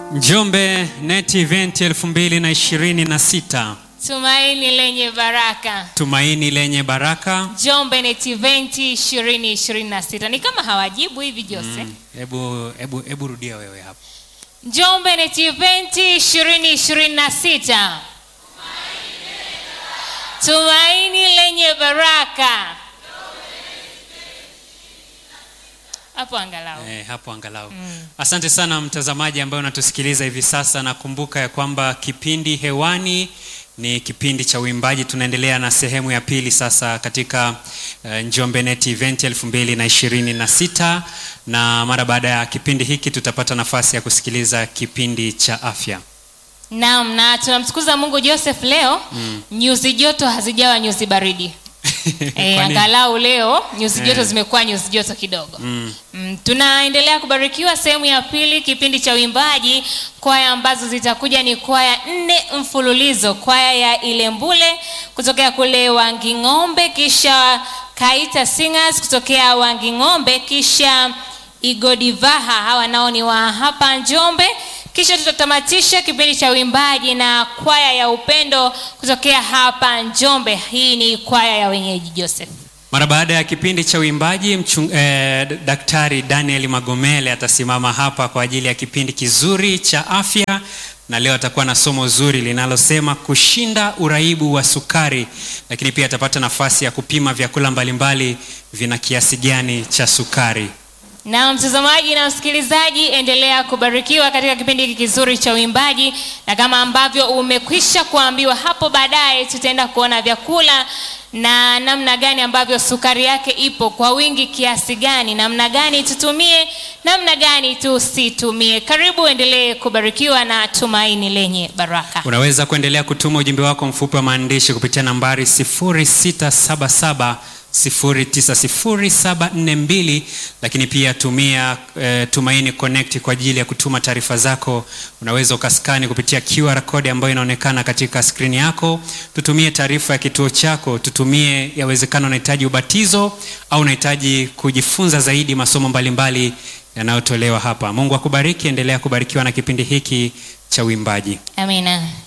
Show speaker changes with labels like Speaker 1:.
Speaker 1: Njombe Net Event 2026
Speaker 2: Tumaini lenye baraka.
Speaker 1: tumaini lenye baraka.
Speaker 2: Njombe Net Event 2026. Ni kama hawajibu hivi Jose.
Speaker 1: Hebu hebu hebu rudia wewe hapo.
Speaker 2: Njombe Net Event 2026. Tumaini lenye baraka. Hapo angalau.
Speaker 1: Eh, hapo angalau. Asante sana mtazamaji ambaye unatusikiliza hivi sasa, na kumbuka ya kwamba kipindi hewani ni kipindi cha uimbaji. Tunaendelea na sehemu ya pili sasa katika uh, Njombe Net Event 2026 na mara baada ya kipindi hiki tutapata nafasi ya kusikiliza kipindi cha afya.
Speaker 2: Naam, na tunamtukuza Mungu Joseph leo. Nyuzi joto hazijawa nyuzi baridi. E,
Speaker 1: Kwani-
Speaker 2: angalau leo nyuzi joto
Speaker 1: Eh.
Speaker 2: zimekuwa nyuzi joto kidogo.
Speaker 1: Mm.
Speaker 2: Mm, tunaendelea kubarikiwa sehemu ya pili kipindi cha uimbaji. Kwaya ambazo zitakuja ni kwaya nne mfululizo, kwaya ya Ilembule kutokea kule Wanging'ombe, kisha Kaita Singers kutokea Wanging'ombe, kisha Igodivaha, hawa nao ni wa hapa Njombe. Kisha tutatamatisha kipindi cha uimbaji na kwaya ya Upendo kutokea hapa Njombe. Hii ni kwaya ya wenyeji Joseph.
Speaker 1: Mara baada ya kipindi cha uimbaji mchung, eh, Daktari Daniel Magomele atasimama hapa kwa ajili ya kipindi kizuri cha afya, na leo atakuwa na somo zuri linalosema kushinda uraibu wa sukari, lakini pia atapata nafasi ya kupima vyakula mbalimbali vina kiasi gani cha sukari.
Speaker 2: Na mtazamaji na msikilizaji, endelea kubarikiwa katika kipindi hiki kizuri cha uimbaji, na kama ambavyo umekwisha kuambiwa hapo baadaye, tutaenda kuona vyakula na namna gani ambavyo sukari yake ipo kwa wingi kiasi gani, namna gani tutumie, namna gani tusitumie. Karibu, endelee kubarikiwa na tumaini lenye baraka.
Speaker 1: Unaweza kuendelea kutuma ujumbe wako mfupi wa maandishi kupitia nambari 0677 090742 lakini pia tumia eh, Tumaini Connect kwa ajili ya kutuma taarifa zako. Unaweza ukaskani kupitia QR code ambayo inaonekana katika skrini yako. Tutumie taarifa ya kituo chako, tutumie yawezekana unahitaji ubatizo au unahitaji kujifunza zaidi masomo mbalimbali yanayotolewa hapa. Mungu akubariki, endelea kubarikiwa na kipindi hiki cha uimbaji.
Speaker 2: Amina.